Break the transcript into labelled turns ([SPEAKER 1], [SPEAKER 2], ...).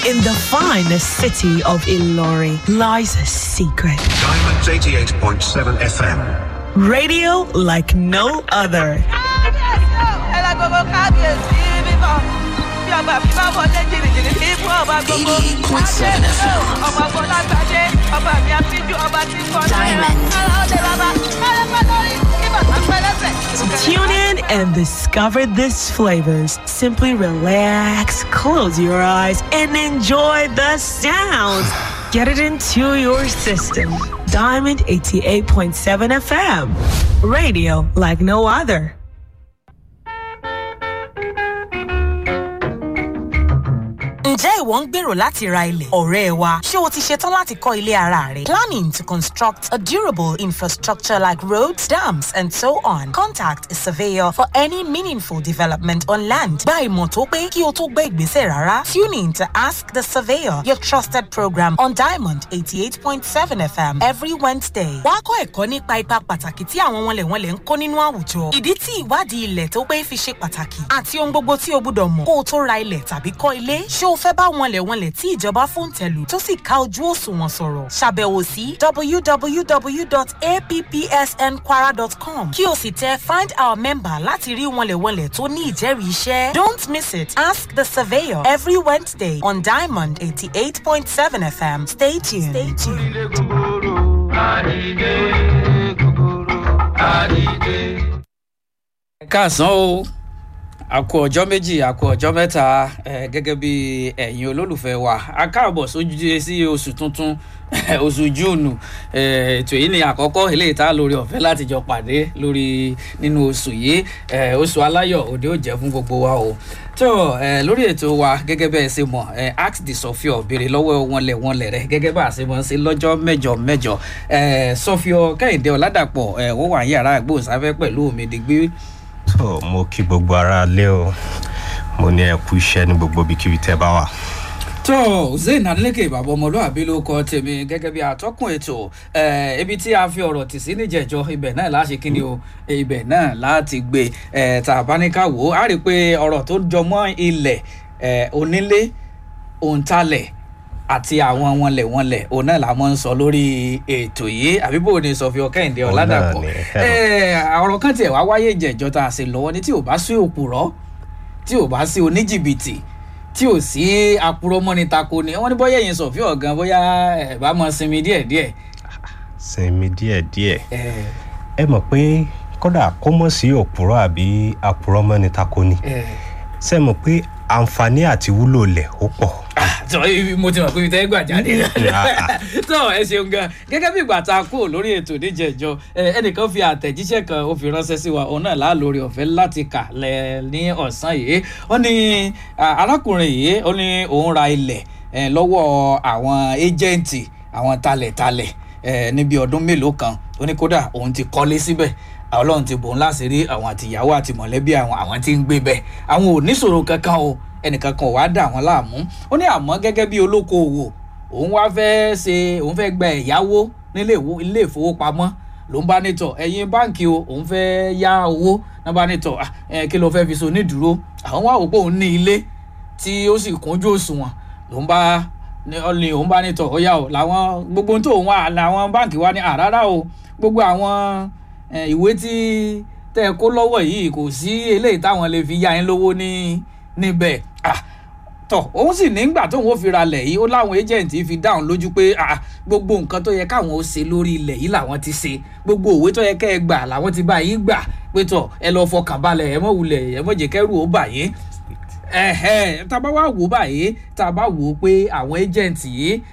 [SPEAKER 1] In the finest city of Ilori lies a secret.
[SPEAKER 2] Diamonds 88.7 FM.
[SPEAKER 1] Radio like no other. Tune in and discover these flavors. Simply relax, close your eyes, and enjoy the sounds. Get it into your system. Diamond 88.7 FM. Radio like no other.
[SPEAKER 3] Ǹjẹ́ ìwọ ń gbèrò láti ra ilẹ̀? Ọ̀rẹ́ wa, ṣé o ti ṣetán láti kọ́ ilé ara rẹ? Planning to construct a durable infrastructure like roads, dams and so on. Contact a surveyor for any meaningful development on land. Gba ìmọ̀ tó pé kí o tó gbé ìgbésẹ̀ rárá. Tune in to Ask the Surveyor, your trusted program on Diamond 88.7 FM every Wednesday. Wàá kọ́ ẹ̀kọ́ nípa ipa pàtàkì tí àwọn wọnlẹ̀wọnlẹ̀ ń kó nínú àwùjọ. Ìdí tí ìwádìí ilẹ̀ tó pé fi ṣe pàtàkì àti ohun gbogbo tí o gbúdọ̀ mọ̀ kó o tó ra ilẹ̀ tàbí kọ́ ilé. Ṣé o fẹ́ bá wọnlẹ̀wọnlẹ̀ tí ìjọba fún tẹ̀lù tó sì ká ojú òṣùwọ̀n sọ̀rọ̀? Ṣàbẹ̀wò sí www.appsnkwara.com kí o sì tẹ find our member láti rí wọnlẹ̀wọnlẹ̀ tó ní ìjẹ́rìí iṣẹ́. Don't miss it. Ask the surveyor every Wednesday on Diamond 88.7 FM. Stay tuned. Stay tuned.
[SPEAKER 4] káàsán o àkó ọjọ́ méjì àkó ọjọ́ mẹ́ta eh, gẹ́gẹ́ bí ẹ̀yin olólùfẹ́ wa a káàbọ̀ sójú sí oṣù tuntun oṣù júùnù ètò yìí ni àkọ́kọ́ eléyìí tá lórí ọ̀fẹ́ láti jọ pàdé lórí nínú oṣù yìí eh, oṣù aláyọ̀ òde ò jẹ́ fún gbogbo wa o tó eh, lórí ètò wa gẹ́gẹ́ bẹ́ẹ̀ ṣe mọ̀ eh, ask the sọfíọ béèrè lọ́wọ́ wọn lẹ̀ wọn lẹ̀ rẹ̀ gẹ́gẹ́ bá a ṣe mọ̀ ṣe lọ́jọ́ mẹ́jọ mẹ́jọ eh, sọfíọ kẹ́hìndé ọ̀làdàpọ̀ eh, wọ́n wà ní yàrá àgbòsáfẹ́ pẹ̀lú òmìnirí
[SPEAKER 5] tó mo kí gbogbo ara lé o mo ní ẹ kú iṣẹ́ ní gbogbo ibikíbi tẹ́ bá wà.
[SPEAKER 4] tó zayn adeleke bàbá ọmọlúwàbí ló kọ tèmi gẹ́gẹ́ bí atọ́kùn ètò eh, ibi tí a fi ọ̀rọ̀ tì sí níjẹ̀jọ́ ibẹ̀ náà láti kíni o ibẹ̀ náà láti gbé eh, tá a bá ní ká wò ó á rí i pé ọ̀rọ̀ tó jọmọ́ ilẹ̀ eh, onílé òǹtalẹ̀ àti àwọn wọnlẹ̀ wọnlẹ̀ òun náà la mọ̀ ń sọ lórí ètò yìí àbí bò ní sọfí ọkẹ́hìndé
[SPEAKER 5] Òun náà
[SPEAKER 4] ọ̀làdàpọ̀
[SPEAKER 5] ni,
[SPEAKER 4] ọ̀rọ̀ kan tiẹ̀ wá wáyé ìjẹ̀jọ́ tá a ṣe lọ́wọ́ ni tí ò bá sí òpùrọ́ tí ò bá sí oníjìbìtì tí ò sí apurọ́mọ́ni tako ni wọ́n ní bọ́yá ẹ̀yin sọ̀fí ọ̀gán bóyá ẹ̀ bá mọ sinmi díẹ̀díẹ̀.
[SPEAKER 5] sinmi díẹ̀díẹ̀
[SPEAKER 4] ẹ̀
[SPEAKER 5] ẹ mọ̀ pé kódà kó mọ̀ sí òpùrọ̀ àbí àpùrọ̀ mọ́ni tako ni
[SPEAKER 4] ẹ̀
[SPEAKER 5] ṣe mọ̀ pé àǹfààní àti wúlò lẹ̀ ó pọ̀.
[SPEAKER 4] tọ ibi mo ti mọ̀ pé ibi tẹ́ gbà jáde tọ ẹ ṣeun gan gẹ́gẹ́ bí ìgbà tá a kú lórí ètò níjẹ̀jọ ẹnìkan fi àtẹ̀jíṣẹ́ kan ó fi ránṣẹ́ sí wa òun náà láà lórí ọ̀fẹ́ láti kà lẹ̀ ní ọ̀sán yìí ó ní ah, arákùnrin yìí ó ní òun ra ilẹ̀ eh, lọ́wọ́ àwọn éjẹ̀ǹtì àwọn talẹ̀talẹ̀ eh, níbi ọdún mélòó kan ó ní kódà òun ti kọ́lé síbẹ̀ ọlọ́run ti bòun láṣìírí àwọn àtìyàwó àti mọ̀lẹ́bí àwọn àwọn tí ń gbé bẹ́ẹ̀ àwọn ò níṣòro kankan o ẹnìkan kan ò wá dà wọ́n láàmú ó ní àmọ́ gẹ́gẹ́ bí olókoòwò òun wá fẹ́ ṣe òun fẹ́ gba ẹ̀yáwó nílé ìwó- ilé ìfowópamọ́ ló ń bá nítọ̀ ẹ̀yin báǹkì o òun fẹ́ yá owó náà bá nítọ̀ "Ah, ẹ, kí ló fẹ́ fi so nídùúró àwọn wá wò pé òun ní ilé tí ó sì kúnjú òṣùwọ̀n ló ń bá ní ọ̀lẹ́ òun bá nítọ̀ ó yá o làwọn gbogbo ohun tó òun wà làwọn báǹkì wá ní àrárá o gbogbo àwọn eh, ìwé tí tẹ́ ẹ kó lọ́wọ́ yìí kò sí eléyìí táwọn lè fi yá yín lówó ní níbẹ̀ Ah, tọ òun sì nígbà tóun ó fi ralẹ̀ yìí ó láwọn ẹ́jẹ̀ǹtì fi dáhùn lójú pé ah, gbogbo nǹkan tó yẹ káwọn ó ṣe lórí ilẹ̀ yìí làwọn ti ṣe gbogbo òwe tó yẹ kẹ́ ẹ gbà làwọn ti bá yín gbà pé tọ ẹ lọ fọkàn balẹ̀ ẹ mọ̀ wulẹ̀ ẹ mọ̀ jẹ́ kẹ́rù ó bà yín ẹ̀hẹ́ tá a bá wá wò ó báyìí tá a bá wò ó pé àwọn ẹ́jẹ̀ǹtì yìí